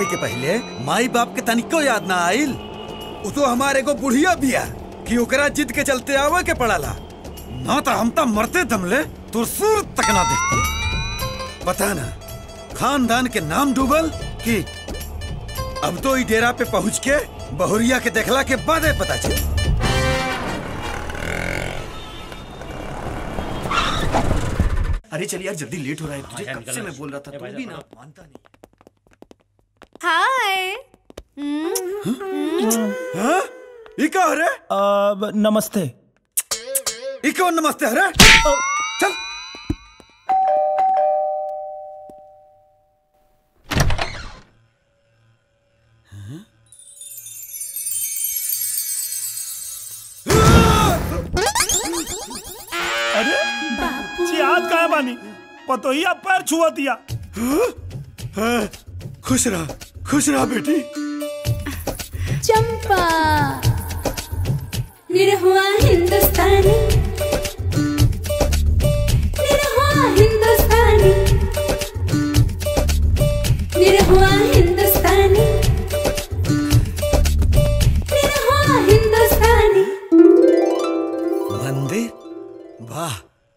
के पहले माई बाप के तनिको याद ना आइल उ तो हमारे को बुढ़िया बिया कि ओकरा जिद के चलते आवे के पड़ाला ना तो हम तो मरते दमले तो सूर तक ना देखते पता ना खानदान के नाम डूबल कि अब तो ई डेरा पे पहुंच के बहुरिया के देखला के बाद ही पता चल अरे चल यार जल्दी लेट हो रहा है तुझे कब से मैं बोल रहा था तू भी ना मानता नहीं हाय हाँ? ई का रे अब नमस्ते ई कौन नमस्ते हरे चल अरे चियाद कहाँ बानी पतोहिया पैर छुआ दिया हाँ, खुश रहा खुश रहा बेटी चंपा निरहुआ हिंदुस्तानी निरहुआ हिंदुस्तानी निरहुआ हिंदुस्तानी निरहुआ हिंदुस्तानी मंदिर वाह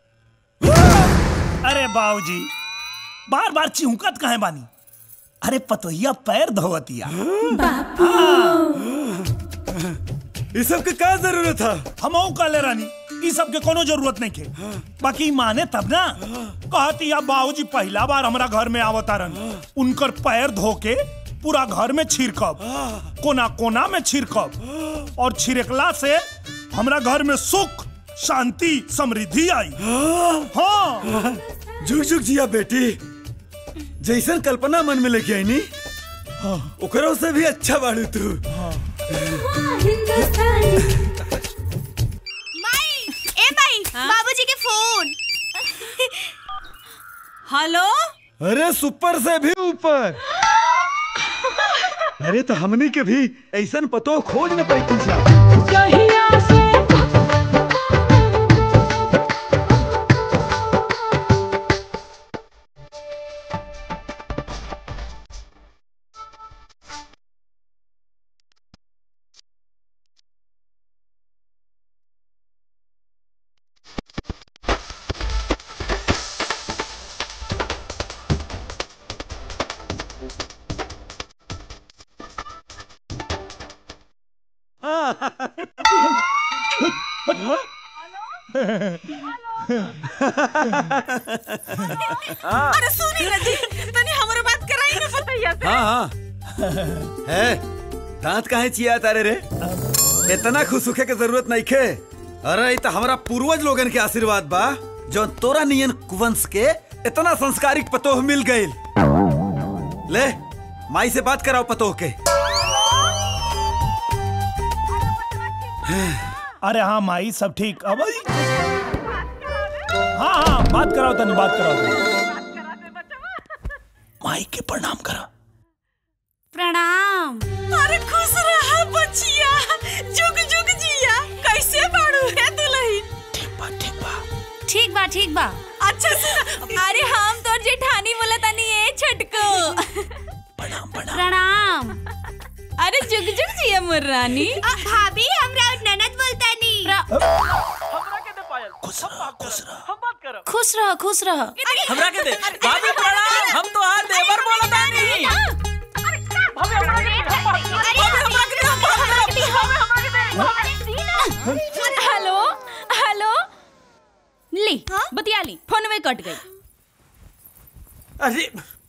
अरे बाबूजी बार बार चिहुकत कहे बानी अरे पतोहिया पैर धोवतिया ये सब के का जरूरत था हम काले रानी ई सब के कोनो जरूरत नहीं के बाकी माने तब ना कहती या बाबूजी पहला बार हमरा घर में आवतारन उनकर पैर धो के पूरा घर में छिड़कब कोना कोना में छिड़कब और छिड़कला से हमरा घर में सुख शांति समृद्धि आई हाँ झुक झुक जिया बेटी जैसन कल्पना मन में लेके आई नी ओकरों से भी अच्छा बाड़ू तू हिंदुस्तानी माई ए माई बाबूजी के फोन हेलो अरे सुपर से भी ऊपर अरे तो हमनी के भी ऐसन पतो खोज न पाई तुझा अरे सुनी ना जी तनी हमरो बात कराई ना पतैया से हाँ हाँ है दांत काहे चिया तारे रे इतना खुश होखे के जरूरत नहीं खे अरे इ तो हमारा पूर्वज लोगन के आशीर्वाद बा जो तोरा नियन कुवंश के इतना संस्कारिक पतोह मिल गईल ले माई से बात कराओ पतोह के अरे हाँ माई सब ठीक अब हाँ हाँ बात कराओ तनी बात कराओ तनी माई के प्रणाम करा प्रणाम अरे खुश रहा बचिया जुग जुग जिया कैसे बाड़ू है दुल्हन ठीक बा ठीक बा ठीक बा ठीक बा अच्छा सुन अरे हम तो जेठानी बोला तनी ए छटको प्रणाम प्रणाम प्रणाम अरे जुग जुग जिया मोर रानी भाभी हमरा ननद बोलता नी खुश रहा खुश रहा खुश रह खुश रह हमरा के दे भाभी प्रणाम हम तो हाल देवर बोलत आनी हेलो हेलो ली बतिया ली फोन में कट गई अरे